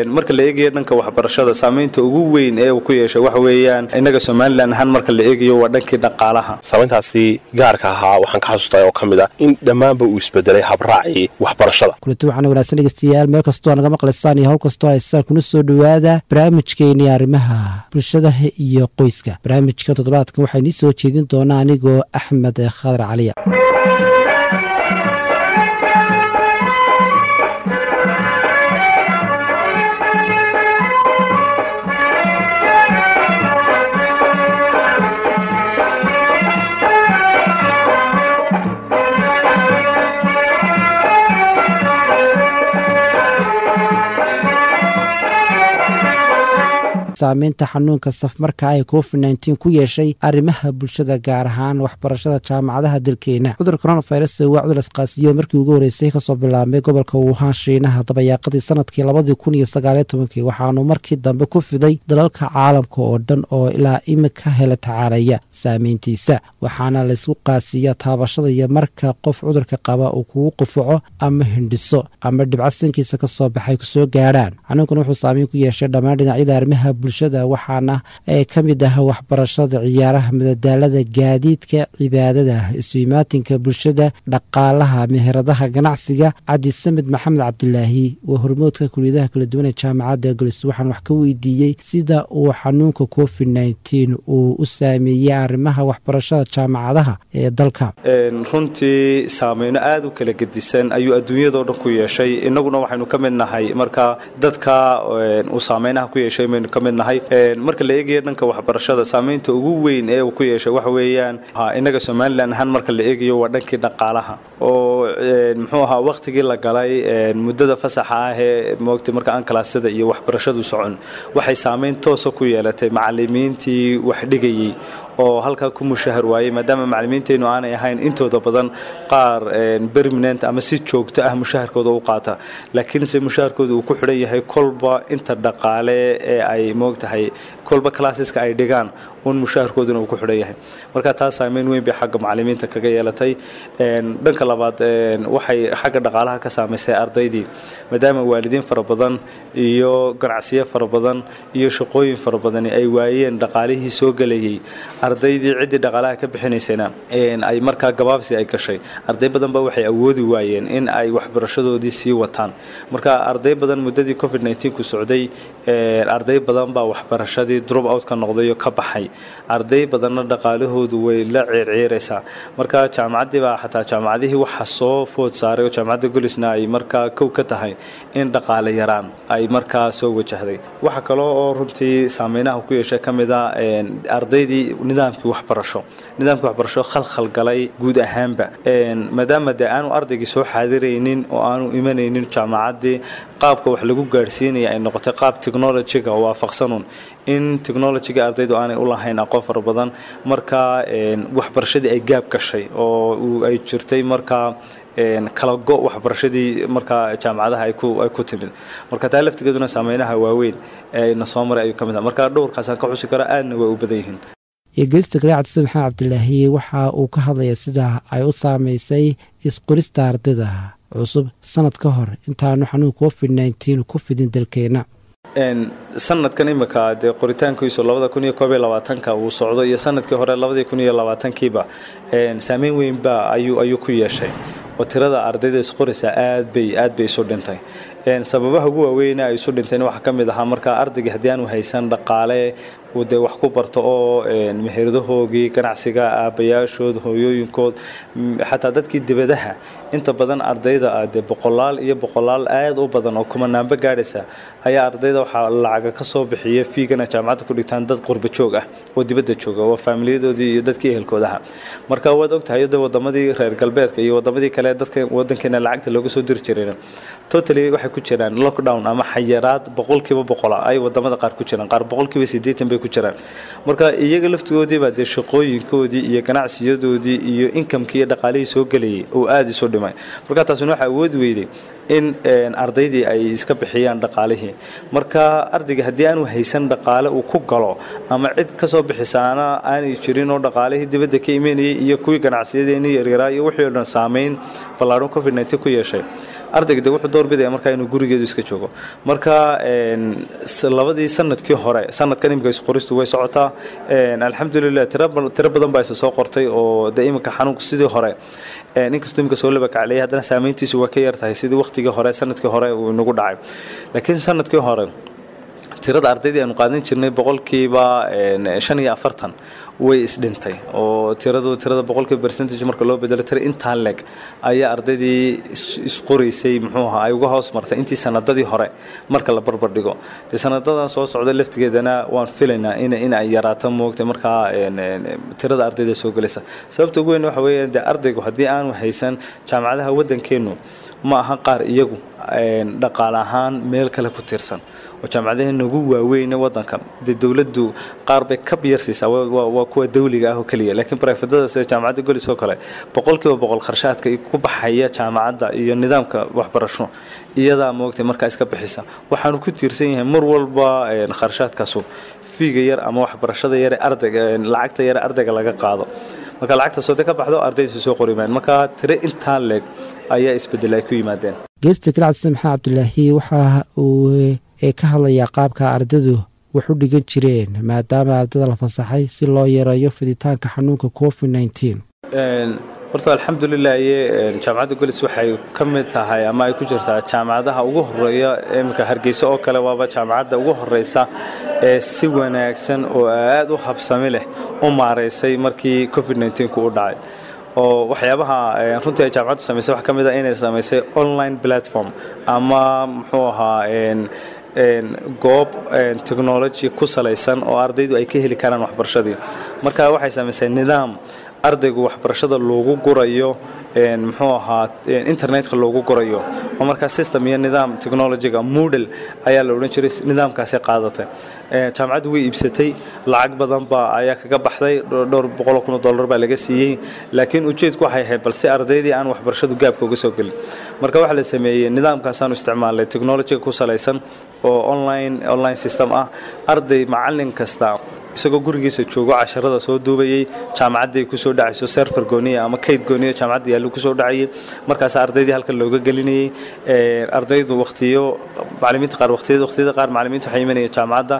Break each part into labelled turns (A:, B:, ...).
A: marka la eegayo dhanka waxbarashada saamaynta ugu weyn ee uu ku yeeshay waxa weeyaan innaga somalilan ahaan marka la eegayo waa dhankii dhaqaalaha
B: saamayntaasi gaarka ahaa waxaan ka xasuustay oo ka mid ah in dhammaanba uu isbedelay habraacii waxbarashada
C: kulanti waxaana wanaagsan dhegeystayaal meel kastoo naga maqlaysaan iyo hawl kastoo haysaan kuna soo dhowaada barnaamijkeeni arrimaha bulshadaha iyo qoyska barnaamijka toddobaadkan waxaa inii soo jeedin doonaa anigoo axmed khadar caliya saamaynta xanuunka safmarka ay covid nteen ku yeeshay arrimaha bulshada gaar ahaan waxbarashada jaamacadaha dalkeena cudur coronavirus waa cudur isqaasiyo markii ugu horeysay kasoo bilaabmay gobolka wuhaan shiinaha dabayaaqadii sanadkii labadii kun iyo sagaaliyo tobankii waxaanu markii dambe ku fiday dalalka caalamka oo dhan oo ilaa imika hela tacaalaya saameyntiisa waxaana laysku qaasiya taabashada iyo marka qof cudurka qaba uu kugu qufaco ama hindhiso ama dhibco sankiisa kasoo baxay kusoo gaadhaan xanuunkan wuxuu saameyn ku yeeshay dhammaan dhinacyada arrimaha bulshada waxaana ka mid ah waxbarashada ciyaaraha madadaalada gaadiidka cibaadada isu-imaatinka bulshada dhaqaalaha meheradaha ganacsiga cabdi samed maxamed cabdilaahi waa hormoodka kuliyadaha kala duwan ee jaamacadda golis waxaan wax ka weydiiyey sida uu xanuunka covid nteen uu u saameeyey arrimaha waxbarashada jaamacadaha ee dalka
A: runtii saameyno aada u kala gedisan ayuu adduunyadao dhan ku yeeshay innaguna waxaynu ka mid nahay marka dadka uu saameynaha ku yeeshay maynu ka mid nahay marka la eegayo dhanka waxbarashada saamaynta ugu weyn ee uu ku yeeshay waxa weeyaan innaga somalilan ahaan marka la eegayo waa dhankii dhaqaalaha oo muxuu ahaa wakhtigii la galay muddada fasaxa ah ee moogtay marka aan kalaasada iyo waxbarashadu socon waxay saamayn toosa ku yeelatay macalimiintii wax dhigayey oo halkaa ku mushahar waayey maadaama macalimiinteennu aanay ahayn intooda badan qaar berminent ama si joogto ah mushaharkooda u qaata laakiinse mushaharkooda uu ku xidhan yahay kolba inta dhaqaale ee ay moogtahay kolba classeska ay dhigaan un mushaharkooduna uu ku xidhan yahay marka taas saameyn weyn bay xagga macalimiinta kaga yeelatay dhanka labaad waxay xagga dhaqaalaha ka saamaysay ardaydii maadaama waalidiin fara badan iyo ganacsiyo fara badan iyo shaqooyin fara badani ay waayeen dhaqaalihii soo gelayay ardaydii ciddii dhaqaalaha ka bixinaysana ay markaa gabaabsi ay gashay arday badan ba waxay awoodi waayeen in ay waxbarashadoodii sii wataan marka arday badan muddadii covid ku socday arday badan baa waxbarashadii drop out ka noqdayo ka baxay arday badanna dhaqaalahoodu way la ceerceeraysaa marka jaamacaddii baa xataa jaamacadihii waxa soo food saaray oo jaamacadda golisna ay markaa kow ka tahay in dhaqaale yaraan ay markaa soo wajahday waxa kaloo oo runtii saameynaha ku yeeshay ka mid a ardaydii nidaamkii waxbarasho nidaamkii waxbarasho khalkhal galay guud ahaanba maadaama dee aanu ardaygii soo xaadiraynin oo aanu imanaynin jaamacaddii qaabka wax lagu gaadhsiinaya ay noqotay qaab technologiga waafaqsanun in technologiga ardaydu aanay u lahayn aqoon fara badan marka waxbarashadii ay gaab gashay oo ay jirtay markaa kala go waxbarashadii markaa jaamacadaha ay ku timid marka taa laftigeeduna saameynaha waaweyn ee na soo maray ayuu ka mid ah marka dhowrkaasaan ka xusi karo aadna way u badan yihiin
C: eegelista kale cabdisamed maxamed cabdilaahi waxa uu ka hadlaya sida ay u saameysay isqorista ardayda cusub sanad ka hor intaanu xanuun covid nteen ku fidin dalkeena
A: sanadkan imika dee qoritaankiisu labada kun iyo koob iyo labaatanka uu socdo iyo sanadkii hore labadii kun iyo labaatankiiba saameyn weynba ayuu ayuu ku yeeshay oo tirada ardayda isqorisa aad bay aad bay isu dhintay sababaha ugu waaweyna ay isu dhinteen waxaa ka mid ahaa marka ardaygii haddii aanu haysan dhaqaale uu dee wax ku barto oo meheradahoogii ganacsiga aabbayaashood hooyooyinkood xataa dadkii dibadaha inta badan ardayda ah dee boqolaal iyo boqolaal aad u badan oo kumanaanba gaadhaysa ayaa ardayda waxaa lacaga ka soo bixiya fiigana jaamacadda ku dhigtaan dad qurba joog ah oo dibadda jooga waa faamiliyadoodii iyo dadkii ehelkoodaha marka waad ogtahay de wadamadii reer galbeedka iyo wadamadii kale dadka wadankeena lacagta looga soo diri jireen totally waxay ku jiraan lockdown ama xayiraad boqolkiiba boqola ay wadamada qaar ku jiraan qaar boqolkiiba siddeetan bay ku jiraan marka iyaga laftigoodiiba dee shaqooyinkoodii iyo ganacsiyadoodii iyo inkamkii iyo dhaqaalihii soo gelayay oo aada isu dhimay marka taasina waxaa awoodi weyday in ardaydii ay iska bixiyaan dhaqaalihii marka ardayga haddii aanu haysan dhaqaale uu ku galo ama cid ka soo bixisaana aanay jirin oo dhaqaalihii dibadda ka imanayay iyo kuwii ganacsiyadeenii yaryaraa iyo wixii oo dhan saamayn ballaadhan covid nneteen ku yeeshay ardayga de wuxuu doorbidaya markaa inuu gurigeedu iska joogo marka labadii sanadkii hore sanadkan imika isqoristu way socotaa alxamdulilah tiro badan baa isa soo qortay oo de iminka xanuunku sidii hore inkastoo imika soo labakacleyay haddana saamayntiisu waa ka yar tahay sidii waqtigii hore sanadkii hore uu inagu dhacay laakiin sanadkii hore tirada ardaydii aanu qaadan jirnay boqolkiiba shan iyo afartan way isdhintay oo tiradu tirada boqolkiiba percentage marka loo bedelo tira intaa leg ayaa ardaydii isqoraysay muxuu ahaa ay uga hoos martay intii sanadadii hore marka la barbar dhigo dee sanadadan soo socda laftigeedana waan filaynaa in in ay yaraato moogtay markaa tirada ardayda soo gelaysa sababta ugu weyn waxa weeye dee ardaygu haddii aanu haysan jaamacadaha waddankeennu ma aha qaar iyagu dhaqaale ahaan meel kale ku tiirsan oo jaamacadaheena ugu waaweyne waddanka dee dowladdu qaar bay kab yar siisaa waa kuwa dawliga ah oo keliya laakiin barefadada sida jaamacadda golis oo kale boqolkiiba boqol kharshaadka ku baxaya jaamacadda iyo nidaamka waxbarasho iyadaa moogtay markaa iska bixisa waxaanu ku tiirsan yahay mar walba kharshaadkaasu fiiga yar ama waxbarashada yare ardayga lacagta yare ardayga laga qaado marka lacagta sode ka baxdo ardaydiisa soo qorimaan marka tire intaa leeg ayaa isbedel ay ku yimaadeen
C: geesta kale cabdisan maxamed cabdilaahi waxa uu ka hadlayaa qaabka ardaydu wax u dhigan jireen maadaama ardayda la fasaxay si loo yareeyo fiditaanka xanuunka covid nneteen
A: horta alxamdulilah iye jaamacadda golis waxay ka mid tahay ama ay ku jirtaa jaamacadaha ugu horeeya iminka hargeysa oo kale waaba jaamacadda ugu horeysa ee si wanaagsan oo aada u habsami leh u maaraysay markii covid nneteen-ku u dhacay oo waxyaabaha runtii ay jaamacaddu samaysay waxaa ka mid a inay samaysay online platform ama muxuu ahaa goob technology ku salaysan oo ardaydu ay ka heli karaan waxbarashadii marka waxay samaysay nidaam ardaygu waxbarashada loogu gurayo muxuu ahaa internetka loogu gurayo oo markaa system iyo nidaam technologiga moodel ayaa la odhan jiray nidaamkaasi qaadatay jaamacaddu way iibsatay lacag badan baa ayaa kaga baxday dhowr boqol kun oo dollar baa laga siiyey laakiin ujeedku waxay ahayd balse ardaydii aan waxbarashadu gaabka uga soo gelin marka waxaa la sameeyey nidaamkaasaanu isticmaalnay technologiga ku salaysan oo online online system ah arday macallin kasta isagoo gurigiisa joogo casharada soo duubayey jaamacadday kusoo dhacayso serfer gooniya ama kayd gooniya jaamacadda yaallo kusoo dhacayay markaas ardaydii halkan looga gelinayey ardaydu waqtiyo macallimiinta qaar waqtiyada waqtiyada qaar macallimiintu waxay imanayeen jaamacadda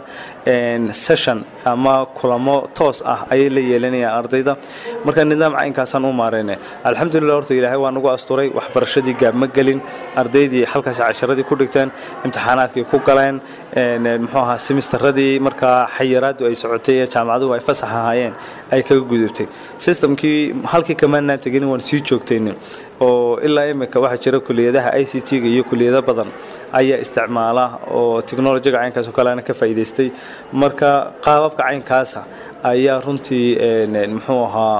A: session ama kulamo toos ah ayay la yeelanayaan ardayda marka nidaam caynkaasaan u maarayne alxamdulilah horta ilaahay waa nagu asturay waxbarashadii gaab ma gelin ardaydii halkaasi casharadii ku dhigteen imtixaanaadkii ku galeen muxuu ahaa simistaradii markaa xayiraadu ay socotay ee jaamacaduhu ay fasax ahaayeen ay kaga gudubtay systemkii halkii kamaanaan tegin waan sii joogtaynin oo ilaa imika waxaa jira kuliyadaha i c t-ga iyo kuliyado badan ayaa isticmaala oo technolojiga caynkaas oo kaleana ka faa'iidaystay marka qaababka caynkaasa ayaa runtii muxuu ahaa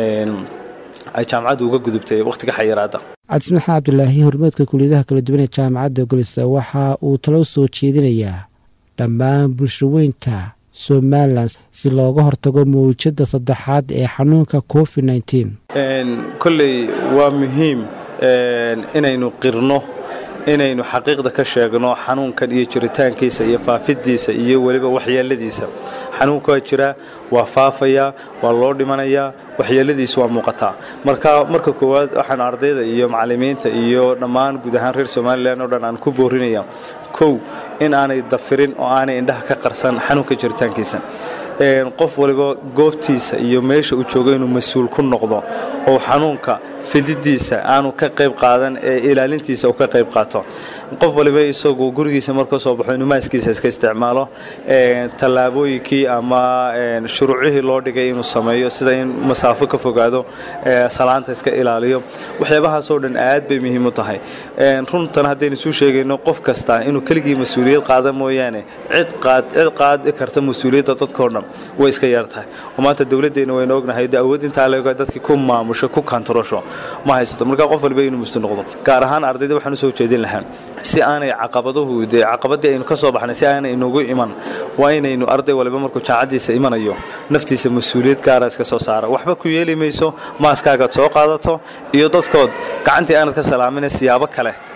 A: ay jaamacaddu uga gudubtay wakhtiga xayiraadda
C: cabdismaxaa cabdilaahi hormeedka kuliyadaha kala duwan ee jaamacadda golisa waxa uu talo soo jeedinayaa dhammaan bulshaweynta somalilan si looga hortago mawjadda saddexaad ee xanuunka covid nneteen
A: kolley waa muhiim inaynu qirno inaynu xaqiiqda ka sheegno xanuunkan iyo jiritaankiisa iyo faafidiisa iyo weliba waxyeeladiisa xanuunka waa jiraa waa faafayaa waa loo dhimanayaa waxyeeladiisu waa muuqataa marka marka koowaad waxaan ardayda iyo macallimiinta iyo dhammaan guud ahaan reer somalilan oo dhan aan ku boorinaya kow in aanay dafirin oo aanay indhaha ka qarsan xanuunka jiritaankiisa qof waliba goobtiisa iyo meesha uu joogo inuu mas-uul ku noqdo oo xanuunka fididiisa aanu ka qayb qaadan ee ilaalintiisa uu ka qayb qaato qof waliba isagu gurigiisa marka soo baxo inuu maaskiisa iska isticmaalo tallaabooyinkii ama shuruucihii loo dhigay inuu sameeyo sida in masaafo ka fogaado salaanta iska ilaaliyo waxyaabahaasoo dhan aad bay muhiim u tahay runtan haddaynu isu sheegayno qof kasta inuu keligii mas-uuliyad qaada mooyaane cid qaad cid qaadi karta mas-uuliyadda dadkao dhan way iska yar tahay oo maanta dowladdeena waynu ognahay de awood intaa leego dadkii ku maamusho ku kantarosho ma haysato marka qof waliba inuu mustu noqdo gaar ahaan ardayda waxaan usoo jeedin lahaa si aanay caqabaduhu dee caqabadii aynu ka soo baxnay si aanay inagu iman waa inaynu arday waliba markuu jaacadiisa imanayo naftiisa mas-uuliyad gaara iska soo saara waxba ku yeeli mayso maaskaagaad soo qaadato iyo dadkood gacantii aanad ka salaamin siyaabo kale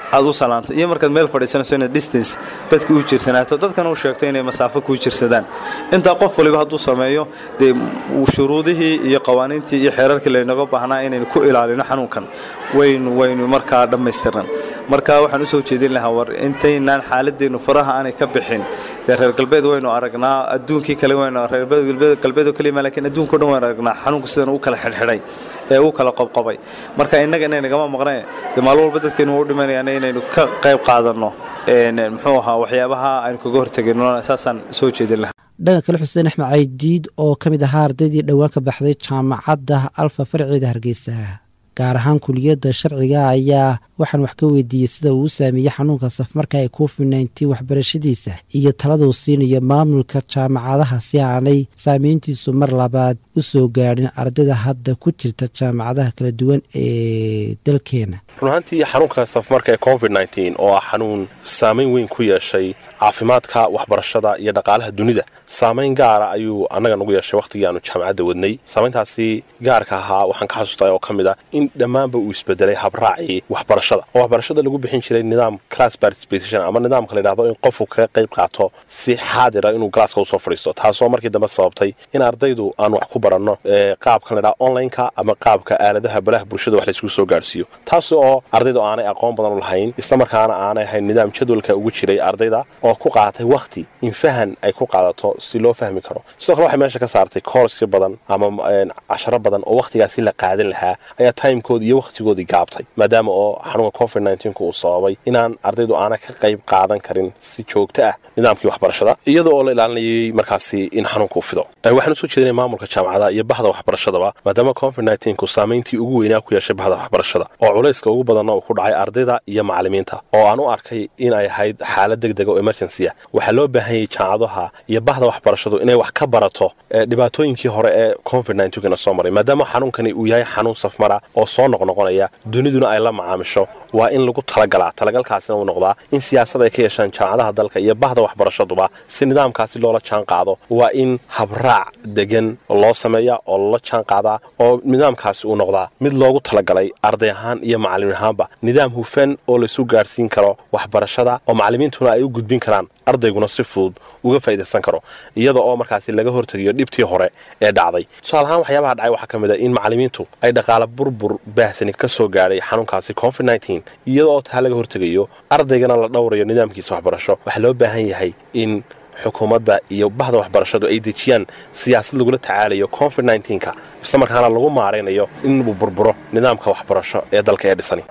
A: aad u salaanto iyo markaad meel fadhiisanayso inaad distance dadka u jirsanaato dadkana u sheegto inay masaafo kuu jirsadaan intaa qof waliba hadduu sameeyo dee shuruudihii iyo qawaaniintii iyo xeerarkii laynaga baahnaa inaynu ku ilaalino xanuunkan waynu waynu markaa dhammaystirnan marka waxaan usoo jeedin lahaa war intaynaan xaaladeennu faraha aanay ka bixin dee reer galbeed waynu aragnaa adduunkii kale waynu reer galbeed oo kaliya laakiin adduunka o dhan waynu aragnaa xanuunka sidan u kala xidhxidhay ee u kala qobqobay marka innaga inay nagama maqneen dee maalin walba dadkeenu u dhimanayaan inaynu ka qayb qaadanno muxuu ahaa waxyaabaha aynu kaga hortegayno saasaan soo jeedin lahaa
C: dhanka kale xuseen axmed caydiid oo ka mid ahaa ardaydii dhowaan ka baxday jaamacadda alfa farceeda hargeysa gaar ahaan kuliyadda sharciga ayaa waxaan wax ka weydiiyey sida uu u saameeyey xanuunka safmarka ee covid nneteen waxbarashadiisa iyo taladuu siinayo maamulka jaamacadaha si aanay saameyntiisu mar labaad u soo gaadhin ardayda hadda ku jirta jaamacadaha kala duwan ee dalkeena
B: run ahaantii xanuunka safmarka ee covid nneteen oo ah xanuun saamayn weyn ku yeeshay caafimaadka waxbarashada iyo dhaqaalaha dunida saamayn gaara ayuu annaga nagu yeeshay wakhtigii aanu jaamacadda wadnay saamayntaasi gaarka ahaa waxaan ka xasuustay oo ka mid ah in dhammaanba uu isbedelay habraacii waxbarashada oo waxbarashada lagu bixin jiray nidaam class participation ama nidaamka la yidhahdo in qofku kaga qayb qaato si xaadira inuu galaaska usoo fadhiisto taasoo markii dambe sababtay in ardaydu aan wax ku baranno qaabkan la yidhahdo online-ka ama qaabka aaladaha balaha bulshada wax layskugu soo gaarhsiiyo taas oo ardaydu aanay aqoon badan u lahayn islamarkaana aanay ahayn nidaam jadwalka ugu jiray ardayda oo ku qaatay wakhti in fahan ay ku qaadato si loo fahmi karo sidoo kale waxay meesha ka saartay koorsi badan ama casharo badan oo wakhtigaasi la qaadan lahaa ayaa timekoodii iyo wakhtigoodii gaabtay maadaama oo xanuunka covid nneteen-ku uu sababay inaan ardaydu aana ka qayb qaadan karin si joogto ah nidaamkii waxbarashada iyada oo la ilaalinayay markaasi in xanuunka u fido waxaan usoo jeedinay maamulka jaamacada iyo bahda waxbarashadaba maadaama covid nneteen-ku saamayntii ugu weynaa ku yeeshay bahda waxbarashada oo culayska ugu badanna uu ku dhacay ardayda iyo macallimiinta oo aan u arkay in ay ahayd xaalad deg dega oo emergency ah waxaa loo baahanyay jaamacadaha iyo bahda waxbarashadu inay wax ka barato dhibaatooyinkii hore ee covid nneteen-kana soo maray maadaama xanuunkani uu yahay xanuun safmara oo soo noqnoqonaya duniduna ay la macaamisho waa in lagu talagalaa talagalkaasina uu noqdaa in siyaasad ay ka yeeshaan jaamacadaha dalka iyo bahda waxbarashaduba si nidaamkaasi loola jaan qaado waa in habraac degan loo sameeya oo loola jaan qaadaa oo nidaamkaasi uu noqdaa mid loogu talagalay arday ahaan iyo macallimiin ahaanba nidaam hufan oo laysu gaarhsiin karo waxbarashada oo macallimiintuna ay u gudbin karaan ardayguna si fudud uga faa'idaysan karo iyada oo markaasi laga hortegayo dhibtii hore ee dhacday tusaale ahaan waxyaabaha dhacay waxaa ka mid a in macallimiintu ay dhaqaala burbur baahsani ka soo gaadhay xanuunkaasi covid nneteen iyada oo taa laga hortegayo ardaygana la dhowrayo nidaamkiisa waxbarasho waxaa loo baahan yahay in xukuumadda iyo bahda waxbarashadu ay dejiyaan siyaasad lagula tacaalayo covid nneteen-ka islamarkaana lagu maaraynayo inuu burburo nidaamka waxbarasho ee dalka ee dhisani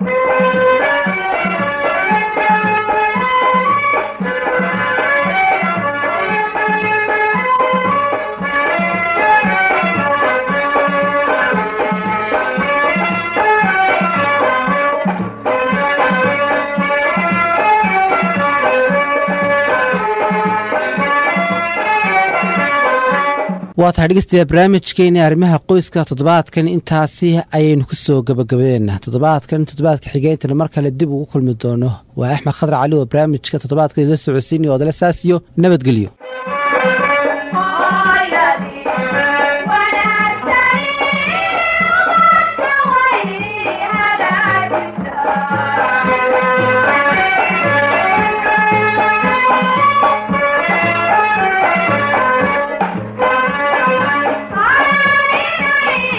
C: waa tahay dhegeystayaa barnaamijkeeni arrimaha qoyska toddobaadkan intaasi ayaynu ku soo gabagabeena toddobaadkan toddobaadka xigeyntana mar kale dib ugu kulmi doono waa axmed khadar cali oo barnaamijka toddobaadkan idila socodsiinaya odale saasiyo nabadgelyo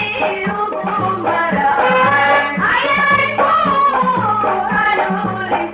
D: Thank you.